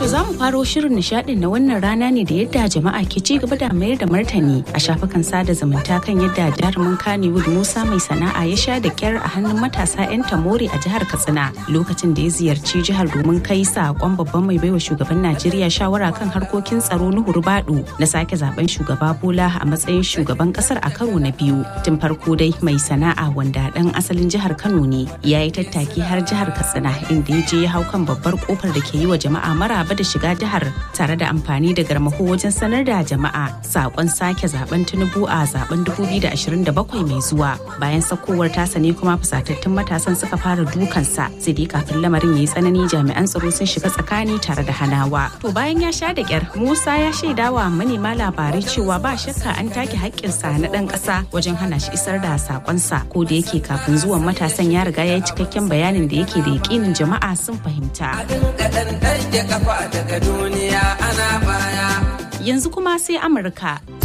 za mu faro shirin nishadin na wannan rana ne da yadda jama'a ke ci gaba da mayar da martani a shafukan sada zumunta kan yadda jarumin Kannywood Musa mai sana'a ya sha da kyar a hannun matasa 'yan tamori a jihar Katsina lokacin da ya ziyarci jihar domin kai sakon babban mai baiwa shugaban Najeriya shawara kan harkokin tsaro Nuhuru Badu na sake zaben shugaba Bola a matsayin shugaban kasar a karo na biyu. Tun farko dai mai sana'a wanda dan asalin jihar Kano ne ya yi tattaki har jihar Katsina inda ya je ya hau kan babbar kofar da ke yi wa jama'a maraba da shiga jihar tare da amfani da garmaho wajen sanar da jama'a sakon sake zaben Tinubu a zaben 2027 mai zuwa. Bayan sakowar tasa ne kuma fusatattun matasan suka fara dukansa sai dai kafin lamarin ya yi tsanani jami'an tsaro sun shiga tsakani tare da hanawa. To bayan ya sha da kyar Musa ya shaidawa manema labarai cewa ba shakka an take haƙƙinsa na ɗan ƙasa wajen hana shi isar da sakonsa ko da yake kafin zuwan matasan ya riga ya yi cikakken bayanin da yake da yakinin jama'a sun fahimta. Yanzu kuma sai Amurka